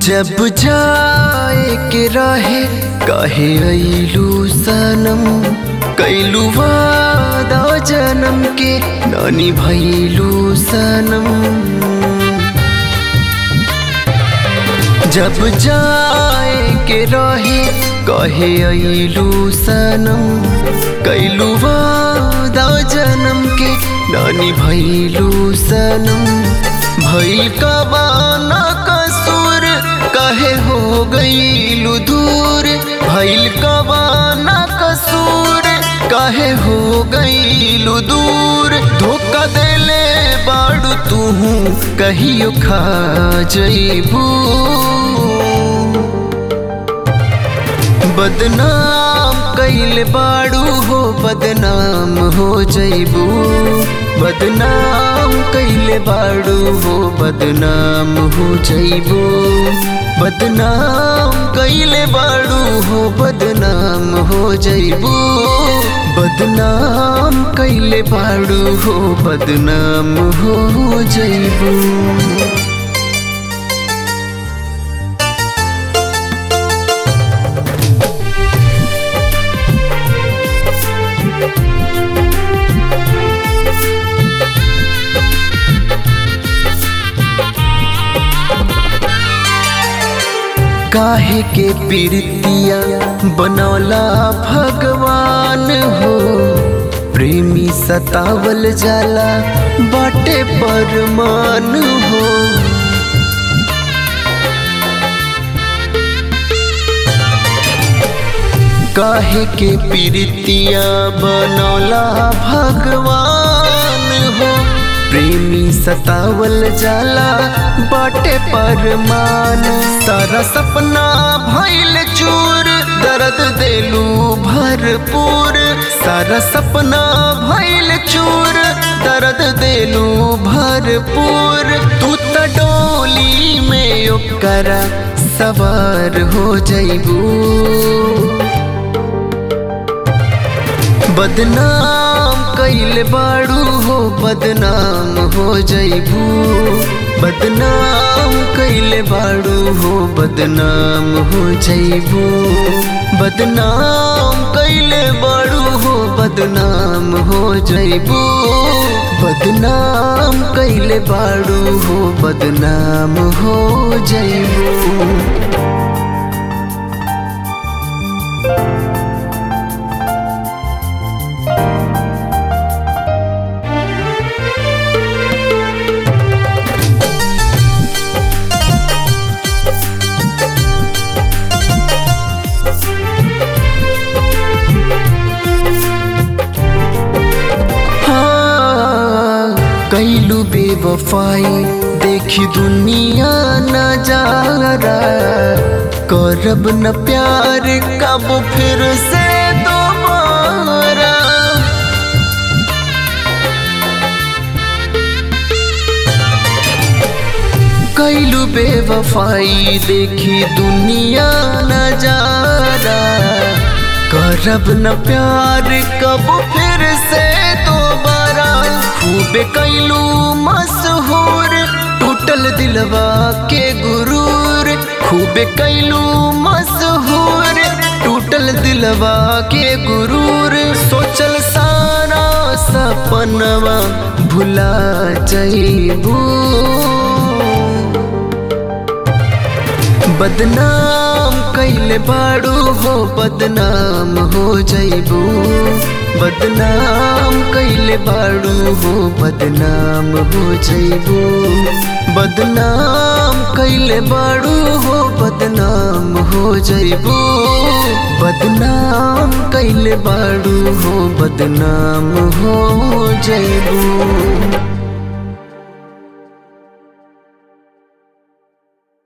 जब जाए के रहे कहे अइलू सनम कैलू वादा जन्म के नानी भैलू सनम जब जाए के रहे कहे अइलू सनम कैलू वादा जन्म के नानी भैलू सनम भैल कबाना कसूर कहे हो गईलू दूर भैल कबाना कसूर कहे हो गईलू दूर धोखा देले बाड़ू तू कहियो खा जईबू बदनाम कैल बाड़ू हो बदनाम हो जईबू बदनाम कैले बाड़ू हो बदनाम हो जईबू बदनाम कैले बाड़ू हो बदनाम हो जईबू बदनाम कैले बाड़ू हो बदनाम हो जईबू काहे के पीरतिया बनौला भगवान हो प्रेमी सतावल जाला बाटे परमान हो काहे के पीरतिया बनौला भगवान हो प्रेमी सतावल जाला बाटे परमान सारा सपना भइल चूर दर्द देलू भरपूर सारा सपना भइल चूर दर्द देलू भरपूर तू त डोली में ओकरा सवार हो जइबू बदनाम कैल बाड़ू हो बदनाम हो जईबू बदनाम कैल बाड़ू हो बदनाम हो जईबू बदनाम कैल बाड़ू हो बदनाम हो जईबू बदनाम कैल बाड़ू हो बदनाम हो जईबू कैलू बेवफाई देखी दुनिया नजारा करब न प्यार कब फिर से दोबारा कैलू बेवफाई देखी दुनिया नजारा करब न प्यार कब फिर से दोबारा खूबे कैलू मशहूर टूटल दिलवा के गुरूर खूबे कैलू मशहूर टूटल दिलवा के गुरूर सोचल सारा सपनवा भुला जईबू बदनाम कैल बाड़ू हो बदनाम हो जईबू बदनाम कैल बाड़ू हो बदनाम हो जईबू बदनाम कैल बाड़ू हो बदनाम हो जईबू बदनाम कैल बाड़ू हो बदनाम हो जईबू